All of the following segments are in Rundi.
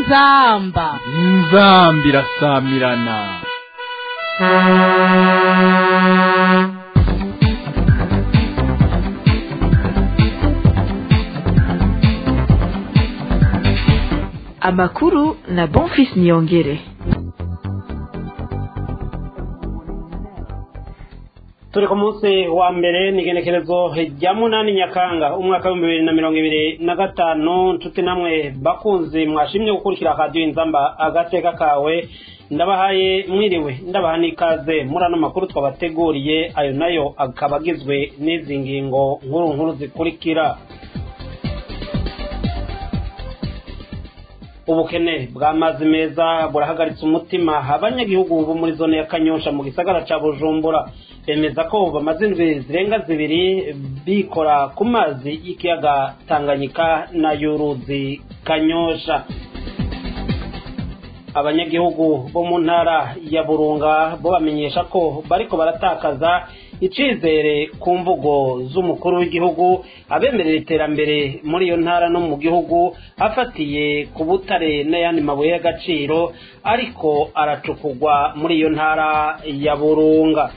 inzamba inzamba irasamirana amakuru na bonfis niyongere turi ku munsi wa mbere ni igenekerezo rya munani nyakanga umwaka w'ibihumbi bibiri na mirongo ibiri na gatanu nshuti namwe bakunzi mwashimye gukurikira radiyo inzamba agateka kawe ndabahaye mwiriwe ndabaha n'ikaze muri ano makuru twabateguriye ayo nayo akaba agizwe n'izi ngingo nkuru nkuru zikurikira ubukene bw'amazi meza burahagaritse umutima abanyagihugu bo muri zone ya kanyosha mu gisagara ca bujumbura bemeza ko bamaze indwi zirenga zibiri bikora ku mazi y'ikiyaga tanganyika na y'uruzi kanyosha abanyagihugu bo mu ntara ya burunga bo bamenyesha ko bariko baratakaza icizere ku mvugo z'umukuru w'igihugu abemerera iterambere muri iyo ntara no mu gihugu afatiye ku butare n'ayandi mabuye y'agaciro ariko aracukurwa muri iyo ntara ya burunga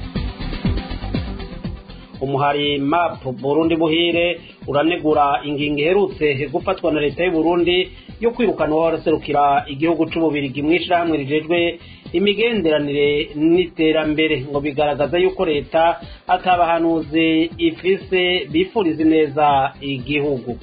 umuhari map burundi buhire uranegura ingingo iherutse gufatwa na leta y'u Burundi yo kwirukana uwaraserukira igihugu c'ububirigi mw'ishirahamwe rijejwe imigenderanire n'iterambere ngo bigaragaza yuko leta atabahanuzi ifise bifuriza neza igihugu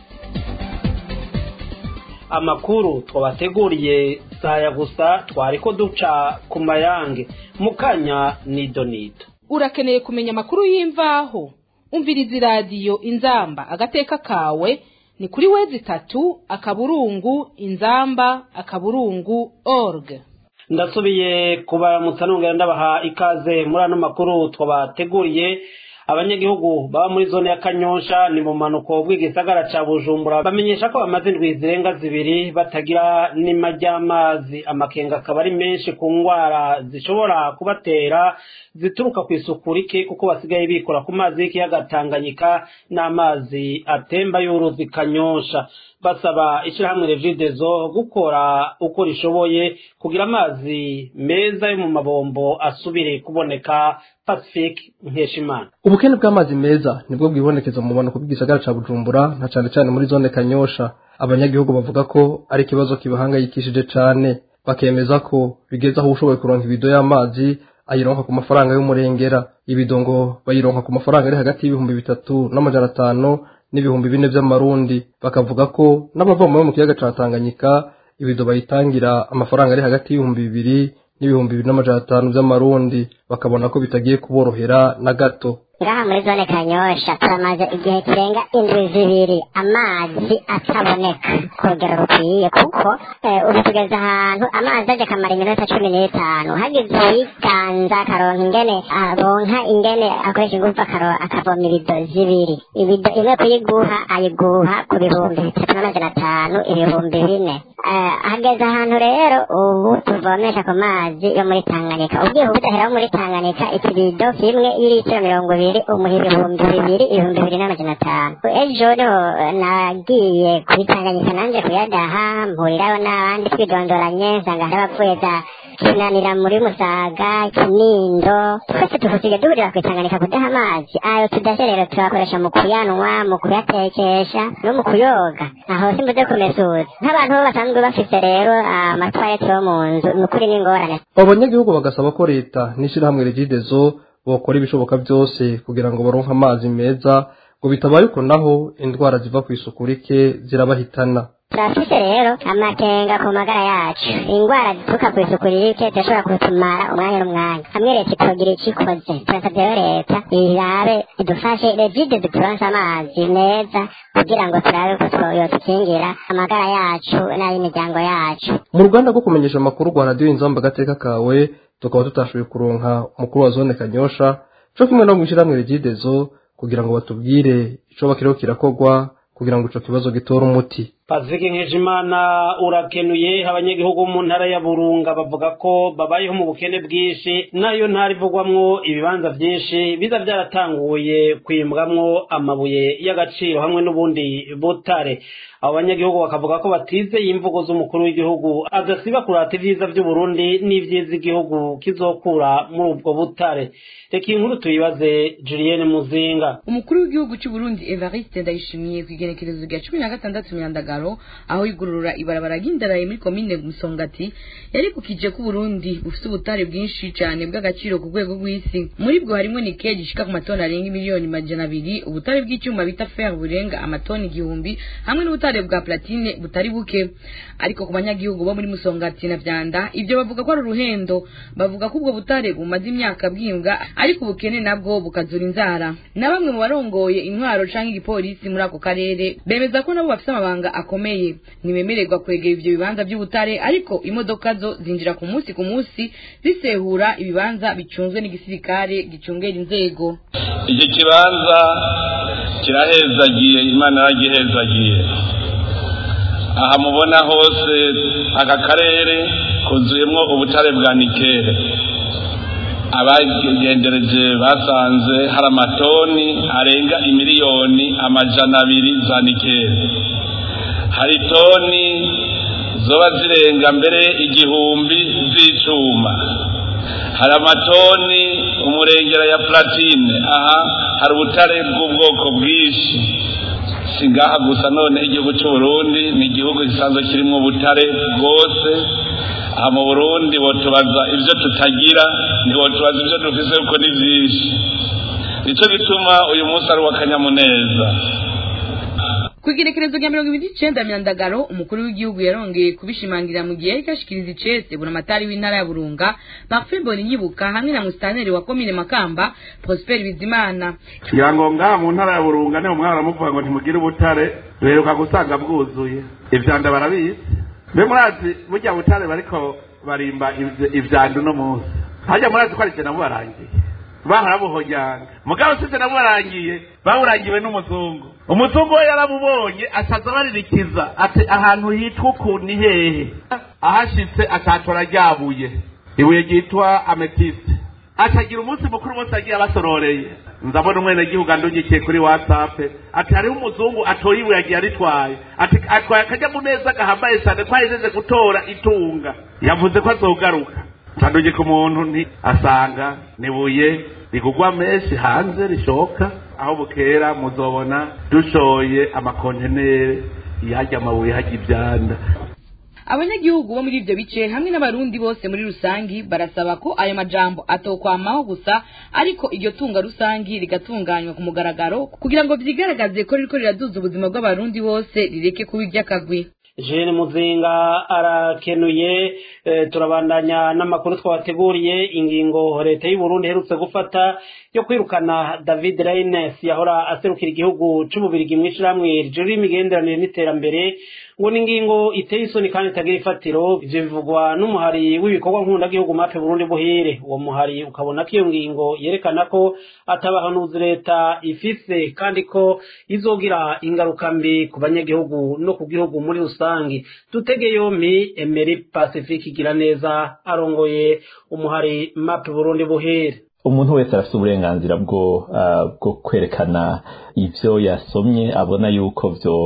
amakuru twabateguriye saya gusa twariko duca ku mayange mu kanya nido nido urakeneye kumenya amakuru y'imvaho umviriza iradiyo inzamba agateka kawe ni kuri wezi itatu akaburungu inzamba akaburungu org ndasubiye kubaramutsa nongera ndabaha ikaze muri ano makuru twabateguriye abanyagihugu baba muri zone ya kanyosha ni mu manuko bw'igisagara ca bujumbura bamenyesha ko bamaze indwi zirenga zibiri batagira n'ima ry'amazi amakenga akaba ari menshi ku ngwara zishobora kubatera zituruka ku isuku rike kuko basigaye bikora ku mazi y'ikiyaga tanganyika n'amazi atemba y'uruzi kanyosha basaba ishyirahamwe revidezo gukora uko rishoboye kugira amazi meza yo mu mabombo asubire kuboneka pacifique nkeshimana ubukene bw'amazi meza nibwo bwibonekeza mu bumanuko bw'igisagara ca bujumbura na cane cane muri zone kanyosha abanyagihugu bavuga ko ari ikibazo kibahangayikishije cane bakemeza ko bigeze aho ushoboye kuronka ibido y'amazi ayironka ku mafaranga y'umurengera ibido ngo bayironka ku mafaranga ari hagati y'ibihumbi bitatu n'amajana atanu n'ibihumbi bine vy'amarundi bakavuga ko n'abavoma bo mu kiyaga ca tanganyika ibido bayitangira amafaranga ari hagati y'ibihumbi bibiri n'ibihumbi bibiri n'amajana atanu vy'amarundi bakabona ko bitagiye kuborohera na gato ngaha muri zone kanyosha turamaze igihe kirenga indwi zibiri amazi ataboneka ku rugero rukwiye kuko ubu tugeze ahantu amazi aje akamara iminota cumi n'itanu hagize uwiganza akaronka ingene aronka ingene akoresha ingufu akavoma ibido zibiri ibido imwe kuyiguha ayiguha ku bihumbi bitatu n'amajana atanu ibihumbi bine hageze ahantu rero ubu tuvomesha ku mazi yo muri tanganyika ubwiye budahera wo muri tanganyika ikibido kimwe y'ilitiro mirongo ibiri bibiri umuha ibihumbi bibiri ibihumbi bibiri n'amajana atanu ejo niho nagiye kubitanganyika nanje kuyadaha mpuriraho n'abandi twidondoranye nsanga hari abapfuye za kinanira muri musaga kinindo twese tuhusiye duhurira kwitanganyika kudaha amazi ayo tudashe rero tuyakoresha mu kuyanwa mu kuyatekesha no mu kuyoga aho simbuze kumesuza nk'abantu bo basanzwe bafise rero amatwarete yo mu nzu ni ukuri n'ingorane abo banyagihugu bagasaba ko leta n'ishirahamwe regidezo bokora ibishoboka byose kugira ngo baronke amazi meza ngo bitabaye uko naho indwara ziva ku isuku rike zirabahitana turafise rero amakenga ku magara yacu indwara zituruka ku isuku rike zirashobora kutumara umwanya n'umwanya hamwe leta itogira icyo ikoze turasabye rero leta irabe idufashe regide zituronse amazi meza kugira ngo turabe ko yotukingira amagara yacu n'ay'imiryango yacu mu ruganda rwo kumenyesha amakuru rwa radiyo inzamba agateka kawe tukaba tutashoboye kuronka umukuru wa zone kanyosha co kimwe no mw'ishirahamwe regidezo kugira ngo batubwire ico bakiriho kirakorwa kugira ngo ico kibazo gitore umuti Pacifique Nkejimana urakenuye abanyagihugu mu ntara ya Burunga bavuga ko babayeho mu bukene bwinshi nayo ntara ivugwamwo ibibanza byinshi biza byaratanguye kwimbwamwo amabuye y'agaciro hamwe n'ubundi butare abo banyagihugu bakavuga ko batizeye imvugo z'umukuru w'igihugu adasiba kurata ibyiza by'u Burundi n'ivyiza igihugu kizokura muri ubwo butare reka iyi nkuru tuyibaze Julienne Muzinga umukuru w'igihugu cy'u Burundi Evariste Ndayishimiye ku igenekerezo rya cumi na gatandatu Nyandagaro aho igurura ibarabara ry'indaraye muri komine Musongati yaribukije ko Burundi bufite ubutare bwinshi cyane bw'agaciro ku rwego rw'isi muri bwo harimo nikeli ishika ku matoni arenga miliyoni majana abiri ubutare bw'icyuma bita fer burenga amatoni igihumbi hamwe n'ubutare bwa platine butari buke ariko ku banyagihugu bo muri Musongati na Vyanda ibyo bavuga ko ari uruhendo bavuga ko ubwo butare bumaze imyaka bwimbwa ariko ubukene nabwo bukazura inzara na bamwe mu barongoye intwaro canke igipolisi muri ako karere bemeza ko nabo bafite amabanga akomeye ntibemererwa kwegera ivyo bibanza by'ubutare ariko imodoka zo zinjira ku munsi ku munsi zisehura ibibanza bicunzwe n'igisirikare gicungera inzego iki kibanza kirahezagiye imana yaragihezagiye aha mubona hose aka karere kuzuyemwo ubutare bwa nikere abagendereje basanze hari amatoni arenga imiliyoni amajana abiri za nikere hari toni zoba zirenga mbere igihumbi z'icuma hari amatoni umurengera ya platine aha hari ubutare bw'ubwoko bwinshi si ngaha gusa none igihugu cy'u Burundi ni igihugu gisanzwe kirimo ubutare bwose aha mu Burundi botubaza ibyo tutagira ntibotubaza ibyo dufise kuko ni byinshi nicyo gituma uyu munsi ari uw'akanyamuneza ku igerekerezo rya mirongo ibiri n'icenda myandagaro umukuru w'igihugu yarongeye kubishimangira mu gihe yariko ashikiriza icese buramatari w'intara ya burunga parfait boninyibuka hamwe na musitaneri wa komine makamba prosper bizimana kugira ngo ngaha mu ntara ya burunga niho umwana aramuvuga ngo ntimugire ubutare duheruka gusanga bwuzuye ivyanda barabizi mbe murazi burya butare bariko barimba ivy- ivyanda uno munsi harya murazi ko ari je nabubarangiye baharabuhonyanga mugabo sije nabubarangiye bawurangiwe n'umuzungu umuzungu we yarabubonye asaza baririkiza ati ahantu hitwa uku ni hehe ahashitse atatora ryabuye ibuye ryitwa ametiste atagira umunsi mukuru bose agiye abasororeye nzabona umwenegihugu andungikiye kuri whatsapp ati hariho umuzungu atoye ibuye agiye aritwaye ati atwaye akanyamuneza gahambaye cyane ko ahejeje gutora itunga yavuze ko azogaruka ntandugika umuntu nti asanga nibuye rigugwa menshi hanze rishoka aho bukera muzobona dushoye amakontenere yajya amabuye hajya ibyanda abanyagihugu bo muri ivyo bice hamwe n'abarundi bose muri rusangi barasaba ko ayo majambo atokwamaho gusa ariko iryo tunga rusangi rigatunganywa ku mugaragaro kugira ngo vyigaragaze ko ririko riraduza ubuzima bw'abarundi bose rireke kuba iry'akagwi Jeanne Muzinga arakenuye eh, turabandanya n'amakuru twabateguriye ingingo leta y'u Burundi iherutse gufata yo kwirukana David Reines yahora aserukira igihugu c'ububirigi mw'ishirahamwe rijejwe imigenderanire n'iterambere ngo ni ingingo iteye isoni kandi itagira ifatiro ivyo bivugwa n'umuhari w'ibikorwa nk'undagihugu mape Burundi buhire uwo muhari ukabona ko iyo ngingo yerekana ko atabahanuzi leta ifise kandi ko izogira ingaruka mbi ku banyagihugu no ku gihugu muri rusange dutege yompi Emery Pacifique igira neza arongoye umuhari mape Burundi buhire umuntu wese arafite uburenganzira bwo ah, bwo kwerekana ivyo yasomye abona yuko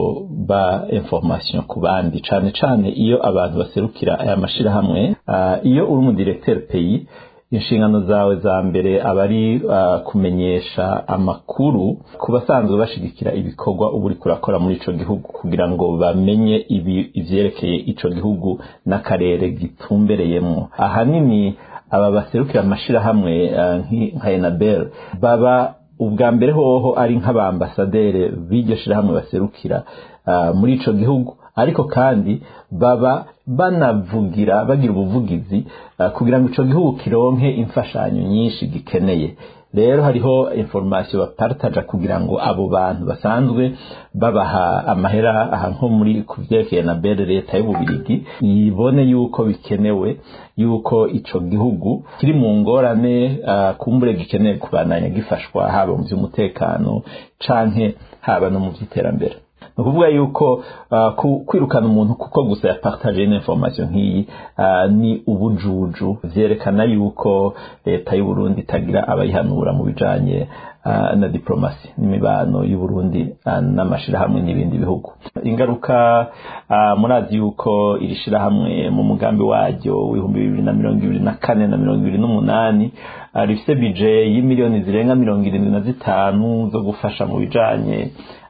vyoba information ku bandi cane cane iyo abantu baserukira aya mashirahamwe ah, iyo uri umudirecteur pays inshingano zawe za mbere aba ari ah, kumenyesha amakuru ku basanzwe bashigikira ibikorwa uba uriko urakora muri ico gihugu kugira ngo bamenye ibi- ivyerekeye ico gihugu n'akarere gitumbereyemwo ahanini aba baserukira amashirahamwe eh, nki- nka enabel baba ubwa mbere hoho ari nk'abambasadere b'iryo shirahamwe baserukira ah, muri ico gihugu ariko kandi baba banavugira bagira ubuvugizi ah, kugira ngo ico gihugu kironke imfashanyo nyinshi gikeneye rero hariho information bapartaja kugira ngo abo bantu basanzwe babaha amahera aha nko muri ku vyerekeye na bere leta y'ububirigi ibone yuko bikenewe yuko ico gihugu kiri mu ngorane uh, kumbure gikeneye kubandanya gifashwa haba mu vy'umutekano canke haba no mu vy'iterambere ni ukuvuga yuko kwirukana umuntu kuko gusa yapartaje information nk'iyi ni ubujuju vyerekana yuko leta y'u Burundi itagira abayihanura mu bijanye na diplomasi n'imibano y'u Burundi n'amashirahamwe n'ibindi bihugu ingaruka murazi yuko iri shirahamwe mu mugambi waryo w'ibihumbi bibiri na mirongo ibiri na kane na mirongo ibiri n'umunani rifise bije y'imiliyoni zirenga mirongo irindwi na zitanu zo gufasha mu bijanye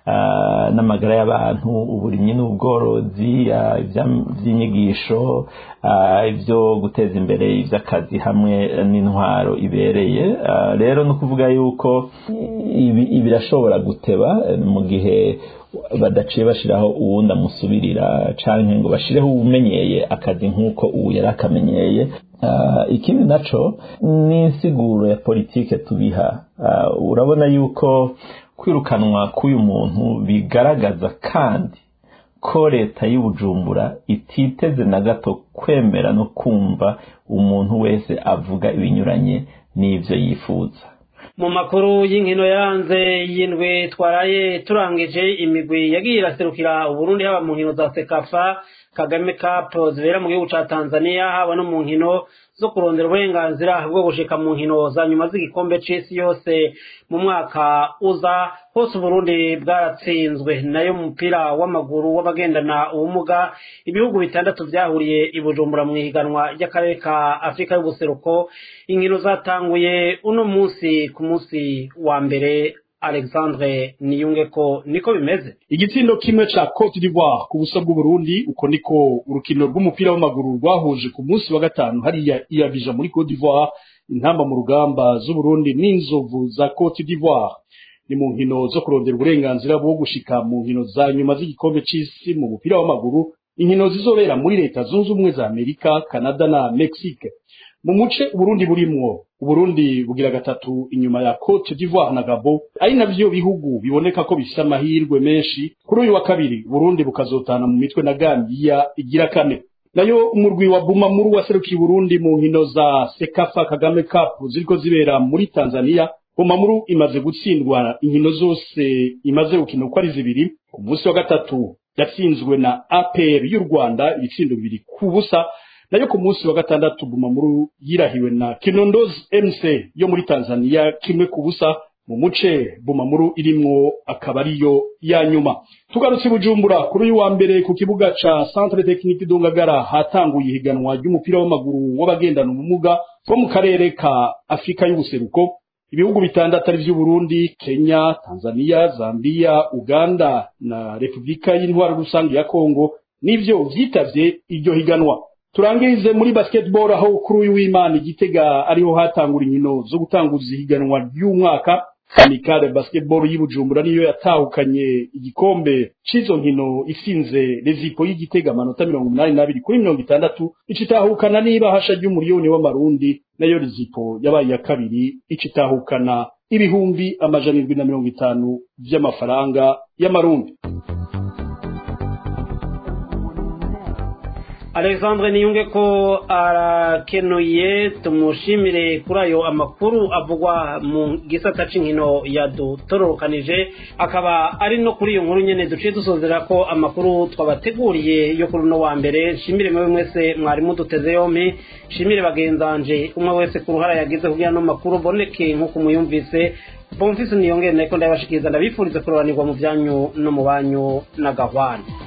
n'amagara y'abantu uburimyi n'ubworozi iby'inyigisho ibyo guteza imbere iby'akazi hamwe n'intwaro ibereye rero ni ukuvuga yuko ibi birashobora guteba mu gihe badaciye bashyiraho uwundi amusubirira cyangwa ngo bashyireho uwumenyeye akazi nk'uko ubu yari akamenyeye ikindi nacyo ni insiguro ya politike tubiha urabona yuko kwirukanwa k'uyu muntu bigaragaza kandi ko leta y'ubujumbura ititeze na gato kwemera no kumva umuntu wese avuga ibinyuranye n'ibyo yifuza mu makuru y'inkino yaranze y'indwi twaraye turangije imigwi yagiye iraserukira uburundi haba mu nkino za sekafa kagame cup zibera mu gihugu ca tanzania haba no mu nkino zo kurondera uburenganzira bwo gushika mu nkino za nyuma z'igikombe c'isi yose mu mwaka uza hose uburundi bwaratsinzwe nayo mu mupira w'amaguru w'abagendana ubumuga ibihugu bitandatu vyahuriye i bujumbura mu ihiganwa ry'akarere ka afurika y'ubuseruko inkino zatanguye uno munsi ku munsi wa mbere alexandre niyunge ko niko bimeze igitsindo kimwe ca cote d'ivoire ku busa bw'uburundi uko niko urukino rw'umupira w'amaguru rwahuje ku munsi wa gatanu hariya iyabija muri cote d'ivoire intamba mu rugamba z'uburundi n'inzovu za cote d'ivoire ni mu nkino zo kurondera uburenganzira bwo gushika mu nkino za nyuma z'igikombe c'isi mu mupira w'amaguru inkino zizobera muri leta zunze ubumwe za amerika canada na mexique mu muce uburundi burimwo uburundi bugira gatatu inyuma ya cote d'ivoire na gabo ari navyo bihugu biboneka ko bifise amahirwe menshi kuri uyu wa kabiri burundi bukazotana mu mitwe na gambiya igira kane nayo umurwi wa bumamuru waserukiye uburundi mu nkino za sekafa kagame cup ziriko zibera muri tanzania bumamuru imaze gutsindwa inkino zose imaze gukina uko ari zibiri ku munsi wa gatatu yatsinzwe na apr y'u rwanda ibitsindo bibiri ku busa nayo ku munsi wa gatandatu bumamuru yirahiwe na kinondozi mc yo muri tanzania kimwe ku busa mu muce bumamuru irimwo akaba ariyo ya nyuma tugarutse bujumbura kuri uyu wa mbere ku kibuga ca centre technique dungagara hatanguye ihiganwa ry'umupira w'amaguru w'abagendana ubumuga bwo mu karere ka afurika y'ubuseruko ibihugu bitandatu ari vy'uburundi kenya tanzania zambia uganda na repubulika y'intwaro rusange ya kongo nivyo vyitavye iryo higanwa turangirize muri basketball aho kuri uyu w'imana igitega ariho hatangura inkino zo gutanguza ihiganwa ry'umwaka amikare basketball y'Ibujumbura niyo yatahukanye igikombe c'izo nkino isinze rezipo y'igitega amanota mirongo umunani n'abiri kuri mirongo itandatu icitahukana n'ibahasha ry'umuriyoni w'amarundi nayo rezipo yabaye iya kabiri icitahukana ibihumbi amajana indwi na mirongo itanu vy'amafaranga y'amarundi alexandre niyunge ko arakenuye tumushimire kuri ayo amakuru avugwa mu gisata c'inkino yadutororokanije akaba ari no kuri iyo nkuru nyene duciye dusozera ko amakuru twabateguriye yo kuri uno wa mbere nshimire mwewe mwese mwari muduteze yompi nshimire bagenzanje umwe wese ku ruhara yagize kugira no makuru boneke nk'uko muyumvise bomfise niyongere nariko ndabashikiriza ndabifuriza kurobanirwa mu vyanyu no mu banyu na gahwana